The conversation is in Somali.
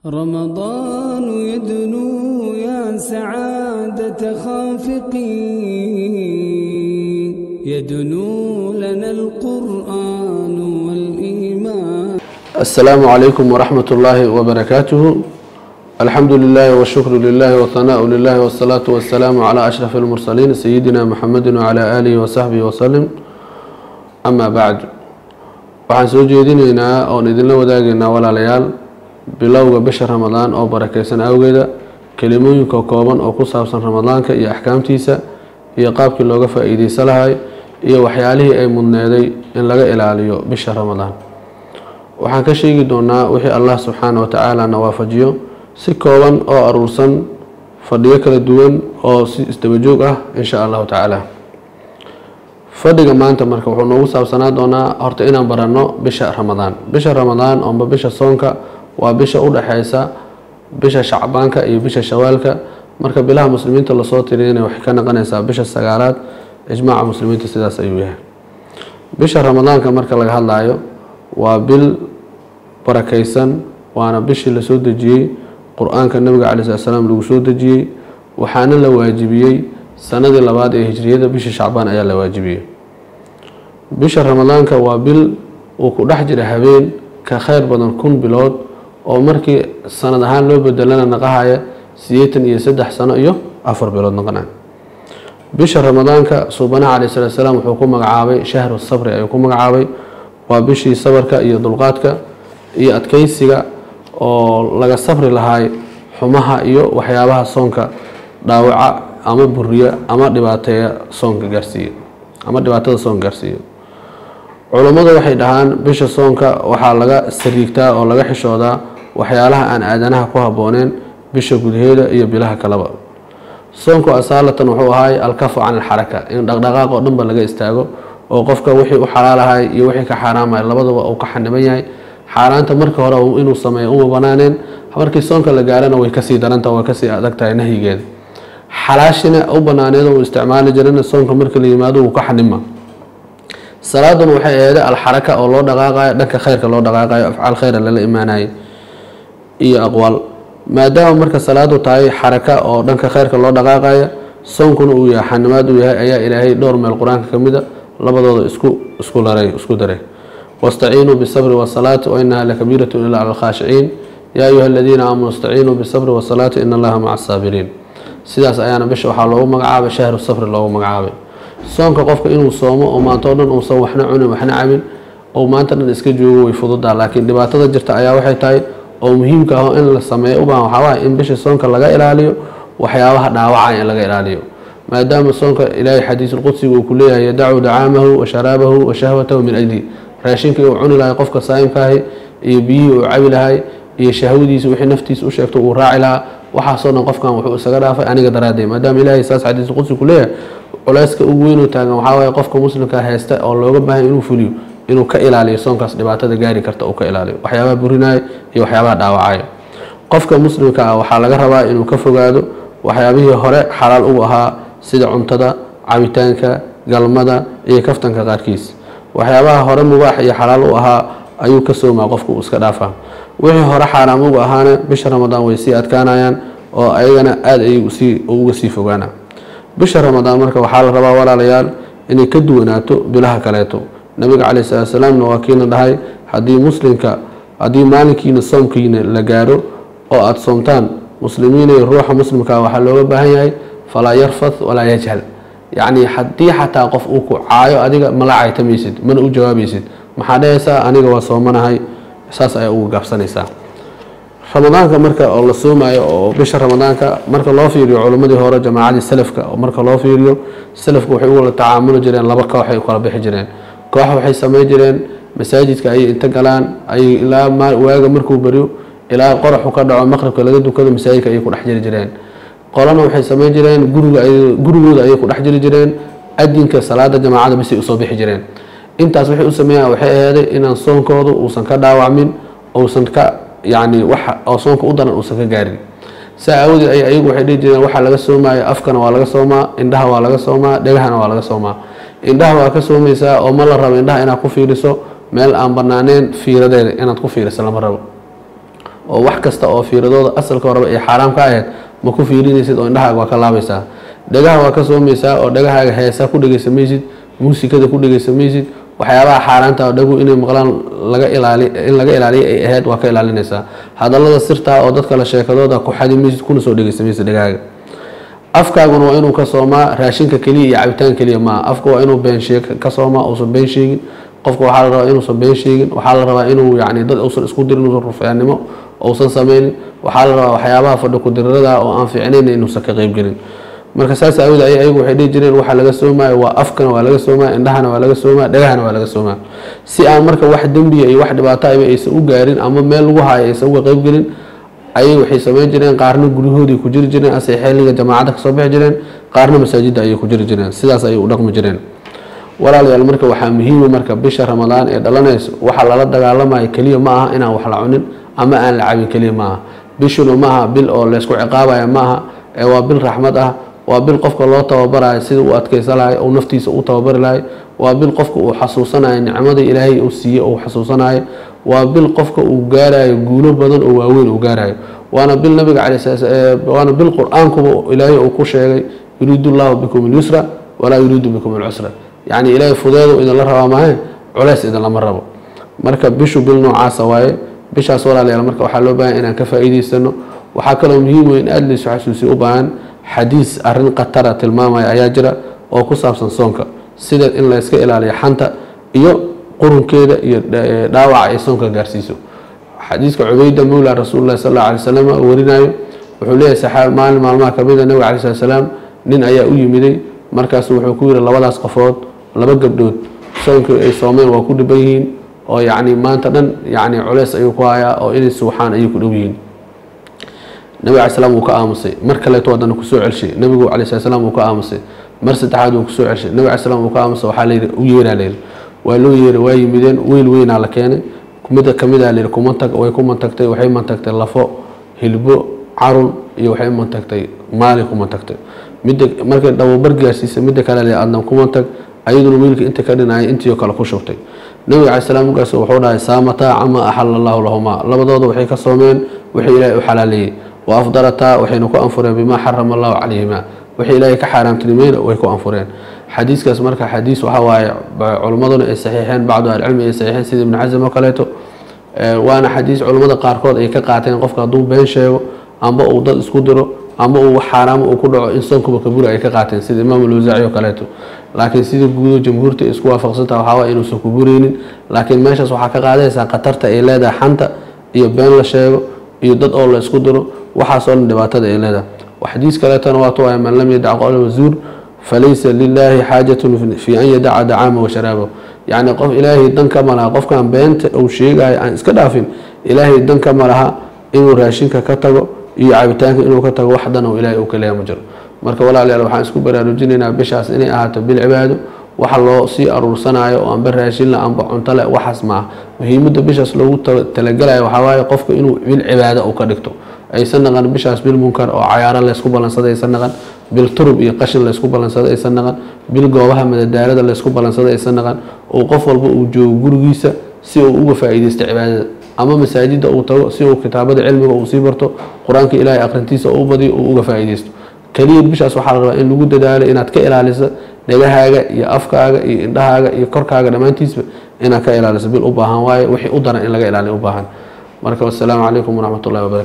رمضان يدنو يا سعادة خافقين يدنو لنا القرآن والإيمان السلام عليكم ورحمة الله وبركاته الحمد لله والشكر لله والثناء لله والصلاة والسلام على أشرف المرسلين سيدنا محمد وعلى آله وصحبه وسلم أما بعد waxaan soo jeedinaynaa oon idinla wadaagaynaa walaalayaal bilowga bisha ramadaan oo barakeysan awgeeda kelimooyinka kooban oo ku saabsan ramadaanka iyo axkaamtiisa iyo qaabkii looga faa-iideysa lahay iyo waxyaalihii ay mudneeday in laga ilaaliyo bisha ramadaan waxaan ka sheegi doonaa wixii allah subxaana watacaala na waafajiyo si kooban oo aruursan fadhiyo kala duwan oo si isdabajoog ah insha allahu tacaala fadhiga maanta marka wuxuu noogu saabsanaa doonaa horta inaan baranno bisha ramadaan bisha ramadaan oomba bisha soonka waa bisha u dhexeysa bisha shacbaanka iyo bisha shawaalka marka bilaha muslimiinta lasoo tiriyana waxay ka noqonaysaa bisha sagaalaad ijmaaca muslimiinta sidaas ayuu yahay bisha ramadaanka marka laga hadlayo waa bil barakeysan waana bishii lasoo dejiyey qur-aanka nabiga calayi slat slaam lagu soo dejiyey waxaana la waajibiyey sanadii labaad ee hijriyada bisha shacbaan ayaa la waajibiyey bisha ramadaanka waa bil uu ku dhex jira habeen ka kheyr badan kun bilood oo markii sanad ahaan loo bedelana naqahaya sideetan iyo saddex sano iyo afar bilood noqona bisha ramadaanka suubanaha calayi salatu salaam wuxuu ku magacaabay shahru sabri ayuu ku magacaabay waa bishii sabarka iyo dulqaadka iyo adkeysiga oo laga sabri lahay xumaha iyo waxyaabaha soonka dhaawaca ama buriya ama dhibaateeya soonka gaarsiiya ama dhibaatada soonka gaarsiiya culummadu waxay dhahaan bisha soonka waxaa laga sariigtaa oo laga xishoodaa waxyaalaha aan aadanaha ku habbooneen bisha gudaheeda iyo bilaha kaleba soonku asaalatan wuxuu ahay alkafu can alxaraka in dhaqdhaqaaq oo dhanba laga istaago oo qofka wixii u xalaalahay iyo wixii ka xaaraamay labadaba uu ka xaniban yahay xaaraanta marka hore inuu sameeyo uma banaaneen markii soonka la gaarana way kasii daranta way kasii adag tahay nahyigeeda xalaashina u banaaneed uu isticmaali jirana soonka marka la yimaado uu ka xanima salaaduna waxay aheeda alxaraka oo loo dhaqaaqayo dhanka kheyrka loo dhaqaaqayo afcaal kheyra lala imaanayo iyo aqwaal maadaama marka salaadu tahay xaraka oo dhanka kheyrka loo dhaqaaqayo soonkuna uu yahay xanimaad uu yahay ayaa ilaahay dhowr meel qur-aanka ka mida labadooda isku isku laray isku daray wastaciinuu bisabri wasalaati wainaha lakabiiratun ilaa cala alkhaashiciin yaa ayuha aladiina aamanuu istaciinuu bisabri wasalaati ina allaha maca asaabiriin sidaas ayaana bisha waxaa loogu magacaabay shahru safri loogu magacaabay soonka qofka inuu soomo oo maanta o dhan uusan waxna cunin waxna cabin oo maanta dhan iska joogo way fududaa laakiin dhibaatada jirta ayaa waxay tahay oo muhiimka ah in la sameeyo ubaahan waxaa waaya in bisha soonka laga ilaaliyo waxyaabaha dhaawacaya in laga ilaaliyo maadaama soonka ilaahay xadiisulqudsiga uu ku leeyahay yadacu dacaamahu wa sharaabahu wa shahwatahu min ajli raashinkii uu cuni lahay qofka saa'imkaahi iyo biyihii uu cabi lahay iyo shahwadiisa wixii naftiisa u sheegto uu raaci lahaa waxaasoo dhan qofkan wuxuu isaga dhaafay aniga daraadee maadaama ilaahay saas xadiisulqudsi ku leeyahay culeyska ugu weynuu taagan waxaa waaye qofka muslimka haysta oo looga baahan inuu fuliyo inuu ka ilaaliyo soonkaas dhibaatada gaari karta uu ka ilaaliyo waxyaabaha burinaayo iyo waxyaabaha dhaawacayo qofka muslimka ah waxaa laga rabaa inuu ka fogaado waxyaabihii hore xalaal ugu ahaa sida cuntada cabitaanka galmada iyo kaftanka qaarkiis waxyaabaha hore mubaax iyo xalaal u ahaa ayuu ka soomaa qofku uu iska dhaafaa wixii hore xaaraam ugu ahaana bisha ramadaan way sii adkaanayaan oo ayagana aada ay uga sii fogaana bisha ramadaan marka waxaa la rabaa walaalayaal inay ka duwanaato bilaha kaleeto nabiga caleyhi salaatu salaamna waa kiina dhahay haddii muslimka haddii maalinkiina soomkiina la gaaro oo aada soomtaan muslimiinay ruuxa muslimkaa waxaa looga baahan yahay falaa yarfath walaa yajhal yacni haddii xataa qof uu ku caayo adiga mala caytamaysid mana u jawaabaysid maxaa dhahaysaa aniga waa soomanahay saas ayaa uga gaabsanaysaa ramadaanka marka oo la soomayo oo bisha ramadaanka marka loo fiiriyo culimmadii hore jamaacadii salafka oo marka loo fiiriyo salafka waxay u wala tacaamuli jireen laba koox ay u kala bixi jireen koox waxay samey jireen masaajidka ayay inta galaan ayay ilaa waaga markuu beriyo ilaa qoraxu ka dhaco maqribka laga dukado masaajidka ayay ku dhex jiri jireen qolana waxay sameyn jireen guriga gurigooda ayay ku dhex jiri jireen adinka salaada jamaacada bisay usoo bixi jireen intaas waxay u sameeyaan waxay aheeday inaan soonkoodu uusan ka dhaawacmin uusan ka yacni wax oo soonka u daran uusan ka gaarin saa aawadeed ay ayagu waxay dhihi jireen waxaa laga soomaya afkana waa laga soomaa indhaha waa laga soomaa dhegahana waa laga soomaa indhaha waa ka soomaysaa oo ma la rabo indhaha inaad ku fiiriso meel aan banaaneen fiiradeeda inaad ku fiiriso lama rabo oo wax kasta oo fiiradooda asalka horeba ay xaaraam ka ahayd ma ku fiirinaysid oo indhahaaga waa ka laabaysaa dhagaha waa ka soomaysaa oo dhagahaaga heesaa ku dhegeysamaysid muusikada ku dhegeysamaysid waxyaabaha xaaraanta oo dhagu inay maqlaan laga ilaali in laga ilaaliyo ay ahayd waa ka ilaalinaysaa hadallada sirtaa oo dadka la sheekadooda ku xadimaysid kuna soo dhegeysamaysid dhagahaaga afkaaguna waa inuu ka soomaa raashinka keliya iyo cabitaan keliya maaha afka waa inuu been sheeg ka soomaa uusan been sheegin qofka waxaa la rabaa inuusan been sheegin waxaa la rabaa inuu yacni dad uusan isku dirin uusan rufyaannimo uusan sameynin waxaa la rabaa waxyaabaha fadhi ku-dirirada oo aan fiicnayn inuusan ka qeybgelin marka saas aawooda ay ayagu waxay dhihi jireen waxaa laga soomaayo waa afkana waa laga soomaa indhahana waa laga soomaa dhagahana waa laga soomaa si aan marka wax dembiya iyo wax dhibaato ayba aysan u gaarin ama meel lagu haayo aysan uga qeybgelin ayay waxay sameyn jireen qaarna guryahoodii ku jiri jireen asay xilliga jamaacadda kasoo bixi jireen qaarna masaajidda ayay ku jiri jireen sidaas ayay u dhaqmi jireen walaalayaal marka waxaa muhiima marka bisha ramadaan ee dhalanayso waxa lala dagaalamayo keliya ma aha inaan wax la cunin ama aan la cabin keliya ma aha bishuna ma aha bil oo laysku ciqaabaya ma aha ee waa bil raxmad ah waa bil qofka loo tababarayo sida uu adkeysa lahay ou naftiisa u tababari lahay waa bil qofka uu xasuusanayo nicmada ilaahay uu siiye uu xasuusanayo waa bil qofka uu gaarayo guulo badan oo waaweyn uu gaarayo waana bil nabiga calay waana bil qur-aankuba ilaahay uu ku sheegay yuriidu llahu bikum alyusra walaa yuriidu bikum alcusra yacni ilaahay fudeedu idinla rabaa maahe culeys idinlama rabo marka bishu bil noocaasa waaye bishaas walaalayaal marka waxaa loo baahan inaan ka faa'iidaysano waxaa kaloo muhiim wey in aada laysu xasuusiyo u baahan xadiis arrin khatara tilmaamaya ayaa jira oo ku saabsan soonka sida in layska ilaaliyo xanta iyo qurunkeeda iyo dhaawaca ay soonka gaarsiiso xadiiska cubayda mawla rasuulillahi sal alla alay slam oo warinayo wuxuu leeyahay saxaabi maalin maalmaha ka mid a nabiga calayi slat salaam nin ayaa u yimiday markaasu wuxuu ku yihi labadaas qofood laba gabdhood soonkii ay soomeen waa ku dhiban yihiin oo yacni maanta dhan yacni culeys ayuu ku hayaa oo inay suuxaan ayay ku dhow yihiin nabiga alay slam wuu ka aamusay mar kaleeto haddana kusoo celshay nabigu calay slat slam wuu ka aamusay mar saddexaad wuu kusoo celshay nabiga alay slam wuu ka aamusay waxaa layidhi u yeeraa layidhi waa loo yeeray waa yimideen weyl weynaa la keenay mida kamida layidhi kuma tag way ku mantagtay waxay mantagtay lafo hilbo carun iyo waxay mantagtay maali ku mantagtay midda markay dhabobar gaarsiisay midda kale layidhi adna kuma tag ayaduna wiilka inta ka dhinayay intii oo kale ku shubtay nabiga calay slam markaas wuxuu dhahay saamataa cama axala allahu lahumaa labadooda waxay ka soomeen wixii ilaahay u xalaaleeyey wa afdalataa waxayna ku anfureen bimaa xarama allahu calayhima wixii ilaahay ka xaaraamtinimayna way ku anfureen xadiiskaas marka xadiis waxaa waaye culimmaduna ay saxiixeen bacdu ahlicilmi ay saxiixeen sida ibnu casam oo kaleeto waana xadiis culimmada qaarkood ay ka qaateen qofka hadduu been sheego amba uu dad isku diro ama uu wax xaaraamo uu ku dhaco in soonkuba kaburi ay ka qaateen sida imaam alwasaaci oo kaleeto laakiin sida guudo jamhuurta ay isku waafaqsantaha waxaa waye inuusan ku bureynin laakiin meeshaas waxaa ka qaadaysaa khatarta ay leedahay xanta iyo been la sheego iyo dad oo la isku diro waxaasoo dhan dhibaatada ay leedahay xadiis kaleetona waatu waaya man lam yadac qowla wazuur falaysa lilaahi xaajatun fi an yadaca dacaama wa sharaabahu yacni qof ilaahay dan ka malaha qofkan beenta uu sheegayo aan iska dhaafin ilaahay dan ka malaha inuu raashinka ka tago iyo cabitaanka inuu ka tago wax dan oo ilaahay uu ka leeya ma jiro marka walaalayaal waxaan isku baraarujinaynaa bishaas inay ahaato bil cibaado waxa loo sii aruursanayo oo anba raashin la anba cunto le waxaas maaha muhiimadda bishaas loogu talagalayo waxaa waaye qofka inuu bil cibaado uu ka dhigto aysan naqan bishaas bil munkar oo cayaaro laysku ballansaday aysan naqan bil turub iyo qashin laysku ballansaday aysan naqan bil goobaha madadaalada laysku ballansaday aysan naqan oo qof walba uu joogo gurigiisa si uu uga faa'iidaysto cibaadada ama masaajidda uu tago si uu kitaabada cilmiga uu sii barto qur-aanka ilaahay aqrintiisa uu badiyo uu uga faa'iidaysto keliya bishaas waxaa la rabaa in lagu dadaalo inaad ka ilaaliso dhegahaaga iyo afkaaga iyo indhahaaga iyo korkaaga dhammaantiisba inaad ka ilaaliso bil u baahan waaye wixii u daran in laga ilaaliyo u baahan marka wassalaamu calaykum waraxmat ullahi wabarakatu